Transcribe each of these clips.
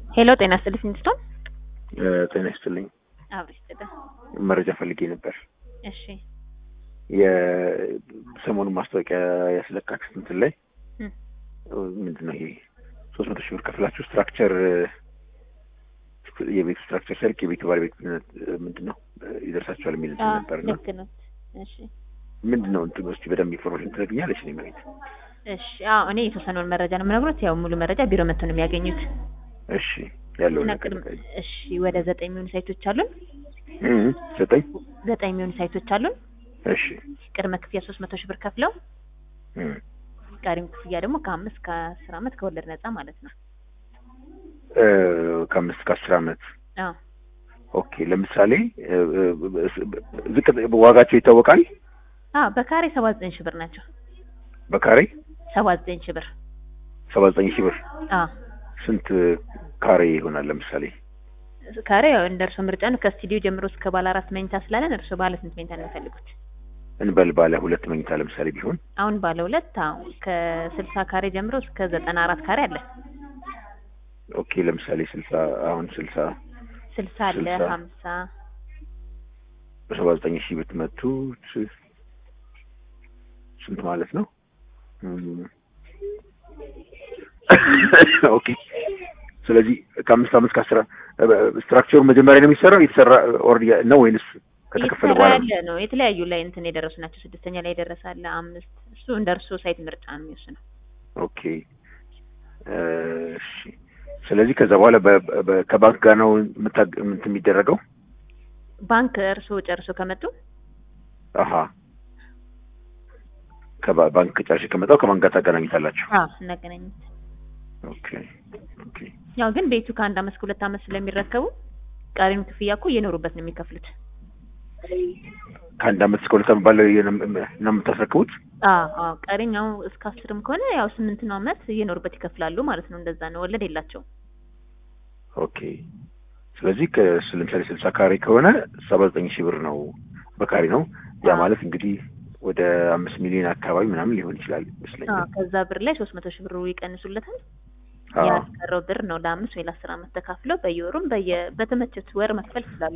ሄሎ ጤና ይስጥልኝ ሚስቶን ጤና ይስጥልኝ። አብሪ ይስጥልኝ። መረጃ ፈልጌ ነበር። እሺ የሰሞኑን ማስታወቂያ ያስለቃችሁት እንትን ላይ እም፣ ምንድን ነው ይሄ ሶስት መቶ ሺህ ብር ከፍላችሁ ስትራክቸር የቤቱ ስትራክቸር ሲያልቅ የቤቱ ባለቤት ምንድን ነው ይደርሳችኋል የሚል እንትን አዎ ነበር እና ልክ ነው። እሺ ምንድን ነው እንትኑ እስኪ በደንብ ኢንፎርሜሽን ትነግኛለች እኔ መሬት እሺ አዎ እኔ የተወሰነውን መረጃ ነው የምነግሮት። ያው ሙሉ መረጃ ቢሮ መጥተው ነው የሚያገኙት። እሺ ያለውን እና ነገር ቅድም እሺ ወደ ዘጠኝ የሚሆኑ ሳይቶች አሉን። እም፣ ዘጠኝ ዘጠኝ የሚሆኑ ሳይቶች አሉን። እሺ ቅድመ ክፍያ ሶስት መቶ ሺህ ብር ከፍለው እም፣ ቀሪም ክፍያ ደግሞ ከአምስት ከአስር ዓመት ከወለድ ነፃ ማለት ነው። እ፣ ከአምስት ከአስር ዓመት አዎ ኦኬ። ለምሳሌ እ፣ እ፣ ዝቅ ዋጋቸው ይታወቃል አዎ በካሬ ሰባ ዘጠኝ ሺህ ብር ናቸው። በካሬ ሰባ ዘጠኝ ሺህ ብር ሰባ ዘጠኝ ሺህ ብር አዎ ስንት ካሬ ይሆናል? ለምሳሌ ካሬ ያው እንደ እርሶ ምርጫ ነው። ከስቱዲዮ ጀምሮ እስከ ባለ አራት መኝታ ስላለን እርሶ ባለ ስንት መኝታ ነው የሚፈልጉት? እንበል ባለ ሁለት መኝታ ለምሳሌ ቢሆን አሁን ባለ ሁለት አዎ ከስልሳ ካሬ ጀምሮ እስከ ዘጠና አራት ካሬ አለ። ኦኬ። ለምሳሌ ስልሳ አሁን ስልሳ ስልሳ አለ ስልሳ ሀምሳ በሰባ ዘጠኝ ሺህ ብትመቱት ስንት ማለት ነው? እም፣ ኦኬ። ስለዚህ ከአምስት አመት ከአስራ ስትራክቸሩ መጀመሪያ ነው የሚሰራው የተሰራ ኦር ነው ወይንስ ከተከፈለ የተሰራ በኋላ ነው? ያለ ነው። የተለያዩ ላይ እንትን የደረሱ ናቸው። ስድስተኛ ላይ የደረሰ አለ፣ አምስት እሱ እንደ እርሶ ሳይት ምርጫ ነው የሚወስነው። ኦኬ እሺ። ስለዚህ ከዛ በኋላ በ- በ- ከባንክ ጋር ነው የምታ- እንትን የሚደረገው? ባንክ እርሶ ጨርሶ ከመጡ አሀ ከባ- ባንክ ጨርሼ ከመጣው ከባንክ ጋር ታገናኙታላችሁ? አዎ እናገናኙት። ኦኬ ኦኬ ያው ግን ቤቱ ከአንድ አመት እስከ ሁለት አመት ስለሚረከቡ ቀሪም ክፍያ እኮ እየኖሩበት ነው የሚከፍሉት። ከአንድ አመት እስከ ሁለት አመት ባለው ነው ነው የምታስረክቡት? አዎ አዎ ቀሪኛው እስከ አስርም ከሆነ ያው ስምንት ነው አመት እየኖሩበት ይከፍላሉ ማለት ነው። እንደዛ ነው። ወለድ የላቸውም። ኦኬ ስለዚህ ከስ- ለምሳሌ ስልሳ ካሬ ከሆነ ሰባ ዘጠኝ ሺህ ብር ነው በካሬ ነው። ያ አዎ። ማለት እንግዲህ ወደ አምስት ሚሊዮን አካባቢ ምናምን ሊሆን ይችላል አዎ ይመስለኛል። ከዛ ብር ላይ ሶስት መቶ ሺህ ብሩ ይቀንሱለታል። አዎ ያስቀረው ብር ነው ለአምስት ወይ ለአስር አመት ተካፍለው በየወሩም በየ በተመቸት ወር መክፈል ይችላሉ።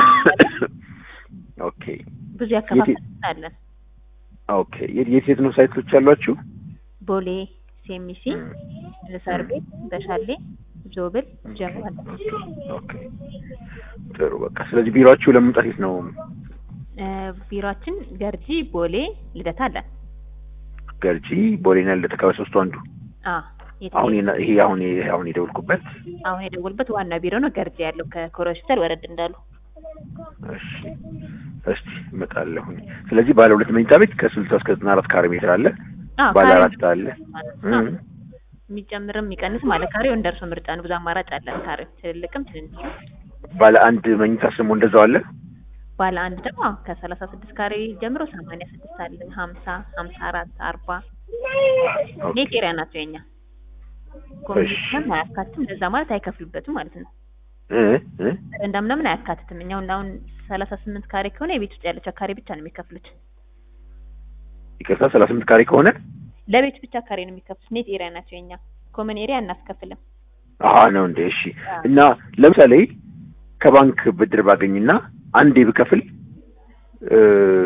ኦኬ ብዙ ያከፋፈል አለን። ኦኬ የት የት የት ነው ሳይቶች ያሏችሁ? ቦሌ፣ ሴሚሲ፣ ሳር ቤት፣ በሻሌ፣ ዞብል፣ ጀሞ አለ። ኦኬ ጥሩ በቃ ስለዚህ ቢሮአችሁ ለመምጣት የት ነው? እ፣ ቢሮአችን ገርጂ፣ ቦሌ፣ ልደታ አለን። ገርጂ ቦሌና ልደታ ከሶስቱ አንዱ አ የት አሁን የና- ይሄ አሁን ይሄ አሁን የደወልኩበት አሁን የደወልበት ዋና ቢሮ ነው ገርጂ ያለው ከኮረ ሆስፒታል ወረድ እንዳሉ። እሺ እስቲ እመጣለሁኝ። ስለዚህ ባለ ሁለት መኝታ ቤት ከስልሳ እስከ ዘጠና አራት ካሬ ሜትር አለ። አዎ ባለ ካሬው አራት አለ። ማለት እም፣ ነው። የሚጨምርም የሚቀንስ ማለት ካሬው እንደ እርሶ ምርጫ ነው። ብዙ አማራጭ አለን። ካሬው ትልልቅም ትንንሽ ባለ አንድ መኝታ ስሙ እንደዛው አለ። ባለ አንድ ደግሞ አዎ ከሰላሳ ስድስት ካሬ ጀምሮ ሰማንያ ስድስት አለ ሀምሳ ሀምሳ አራት አርባ ኦኬ ኔት ኤሪያ ናቸው የኛ ኮሚሽን አያካትትም። እንደዛ ማለት አይከፍሉበትም ማለት ነው። እ እ በረንዳ ምናምን አያካትትም። እኛው አሁን ሰላሳ ስምንት ካሬ ከሆነ የቤት ውስጥ ያለችው ካሬ ብቻ ነው የሚከፍሉት። ይቅርታ ሰላሳ ስምንት ካሬ ከሆነ ለቤት ብቻ ካሬ ነው የሚከፍሉት። ኔት ኤሪያ ናቸው የኛ ኮመን ኤሪያ አናስከፍልም። አሀ ነው እንዴ? እሺ እና ለምሳሌ ከባንክ ብድር ባገኝና አንዴ ብከፍል እ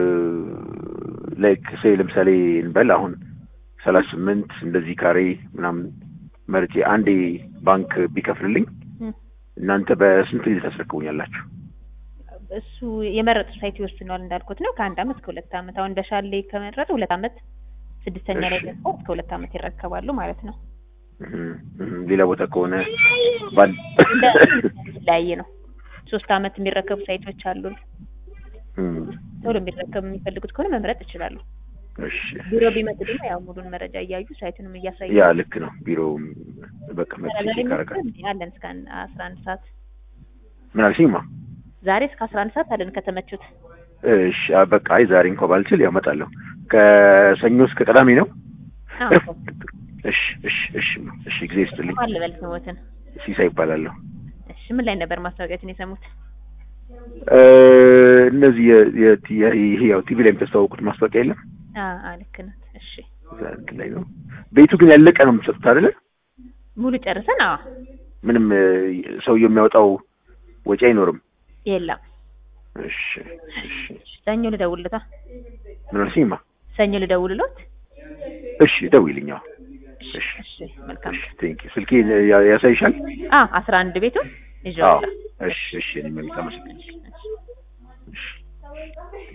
ላይክ ሴ ለምሳሌ እንበል አሁን ሰላሳ ስምንት እንደዚህ ካሬ ምናምን መርጬ አንዴ ባንክ ቢከፍልልኝ እም። እናንተ በስንት ጊዜ ታስረክቡኛላችሁ? እሱ የመረጡ ሳይት ይወስነዋል እንዳልኩት ነው። ከአንድ አመት እስከ ሁለት አመት አሁን በሻሌ ከመረጡ ሁለት አመት ስድስተኛ ላይ እሺ። ደግሞ እስከ ሁለት አመት ይረከባሉ ማለት ነው። እም፣ እም፣ ሌላ ቦታ ከሆነ ባል እንደ የተለያየ ነው። ሶስት አመት የሚረከቡ ሳይቶች አሉን። እም፣ ቶሎ የሚረከቡ የሚፈልጉት ከሆነ መምረጥ ይችላሉ። እሺ ቢሮ ቢመጡ ደግሞ ያው ሙሉን መረጃ እያዩ ሳይቱንም እያሳዩ ያ ልክ ነው። ቢሮው በቃ መጥቼ ዛሬ ቼክ አደርጋለሁ። የሚመጡ አለን እስከ አንድ- አስራ አንድ ሰዓት ምን አልሽኝማ? ዛሬ እስከ አስራ አንድ ሰዓት አለን ከተመቹት። እሺ አ- በቃ አይ ዛሬ እንኳን ባልችል ያው እመጣለሁ። ከሰኞ እስከ ቅዳሜ ነው። አዎ እሺ እሺ እሺ እሺ ጊዜ ይስጥልኝ። አለ በል ስሞትን። ሲሳይ ይባላለሁ። እሺ ምን ላይ ነበር ማስታወቂያችን የሰሙት? እ እነዚህ የ- የ- የ- ይሄ ያው ቲቪ ላይ የምታስተዋውቁት ማስታወቂያ የለም አ አ ልክ ናት። እሺ እዛ እንትን ላይ ነው። ቤቱ ግን ያለቀ ነው የምትሰጡት አይደለ? ሙሉ ጨርሰን አዎ ምንም እ፣ ሰውየው የሚያወጣው ወጪ አይኖርም። የለም። እሺ እሺ ሰኞ ልደውልለታ ምን አልሽኝማ? ሰኞ ልደውልሎት። እሺ ደውይልኝ። አዎ እሺ እሺ መልካም። እሺ ቴንክ ዩ ስልኬ ያ- ያሳይሻል? አ አስራ አንድ ቤቱን አዎ ይዤዋለሁ። እሺ እሺ እኔ መልካም አመሰግናለሁ። እሺ